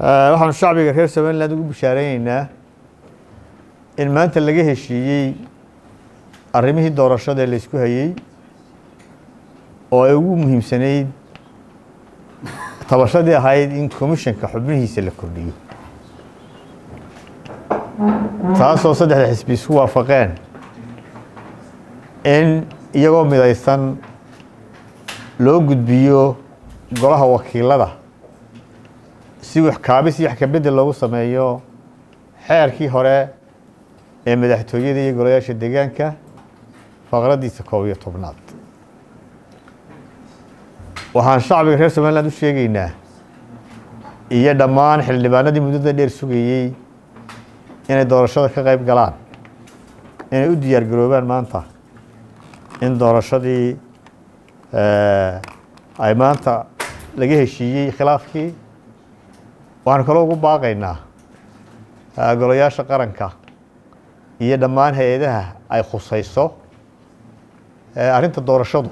waxaanu shacbiga reer somaliland ugu bishaareyneyna in maanta laga heshiiyey arrimihii doorashada ee la isku hayey oo ay ugu muhiimsanayd tabashadii ahayd in commissionka xubnihiisa la kordhiyo taasoo saddexda xisbi isku waafaqeen in iyagoo midaysan loo gudbiyo golaha wakiilada si wax kaabis iyo wax kabedel loogu sameeyo xeerkii hore ee madaxtooyada iyo golayaasha deegaanka faqradiisa koob iyo tobnaad waxaan shacbiga reer somaliland u sheegeynaa iyo dhammaan xildhibaanadii muddada dheer sugayey inay doorashada ka qayb galaan inay u diyaar garoobaan maanta in doorashadii ay maanta laga heshiiyey khilaafkii waxaanu kaloo ugu baaqaynaa golayaasha qaranka iyo dhammaan hay-adaha ay khusayso arrinta doorashadu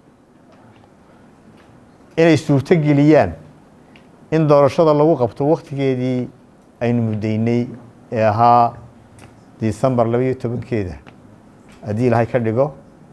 inay suurto geliyaan in doorashada lagu qabto waktigeedii aynu muddaynay ee ahaa disembar labaiyo tobankeeda haddii ilaahay ka dhigo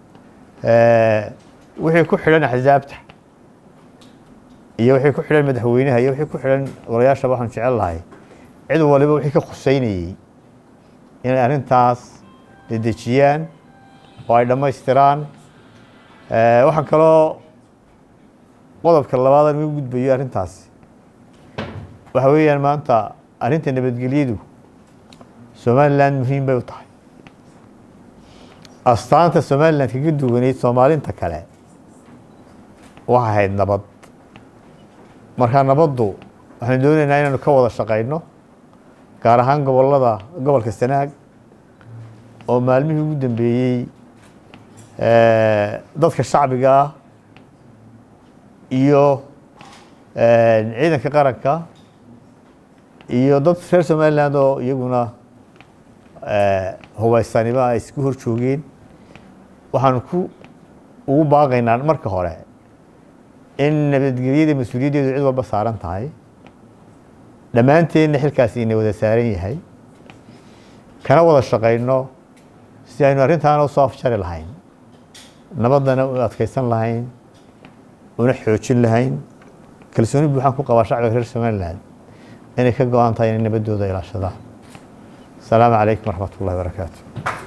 wixii ku xidhan axsaabta iyo wixii ku xidhan madaxweynaha iyo wixii ku xidhan golayaashaba waxaan jecel lahay cid waliba wixii ka khuseynayey inay arrintaas dedejiyaan oo ay dhammaystiraan waxaan kaloo qodobka labaadan uga gudbayo arrintaasi waxa weeyaan maanta arrinta nabadgelyadu somaliland muhiim bay u tahay astaanta somaliland kaga duwaneyd soomaalinta kale waxay ahayd nabad markaa nabaddu waxaanu doonaynaa inaanu ka wada shaqayno gaar ahaan gobolada gobolka sanaag oo maalmihii ugu dambeeyey dadka shacbiga ah iyo ciidanka qaranka iyo dad reer somaliland oo iyaguna hubaysaniba ay isku hor joogeen waxaanu ku ugu baaqaynaa marka hore in nabadgelyada mas-uuliyaddeedu cid walba saaran tahay dhammaanteenna xilkaasi ina wada saaran yahay kana wada shaqayno si aynu arrintaana usoo afjari lahayn nabaddana u adkaysan lahayn una xoojin lahayn kalsooni buuxaan ku qabaa shacbiga reer somaliland inay ka go-an tahay inay nabaddooda ilaashadaan asalaamu calaykum waraxmat ullahi barakaatu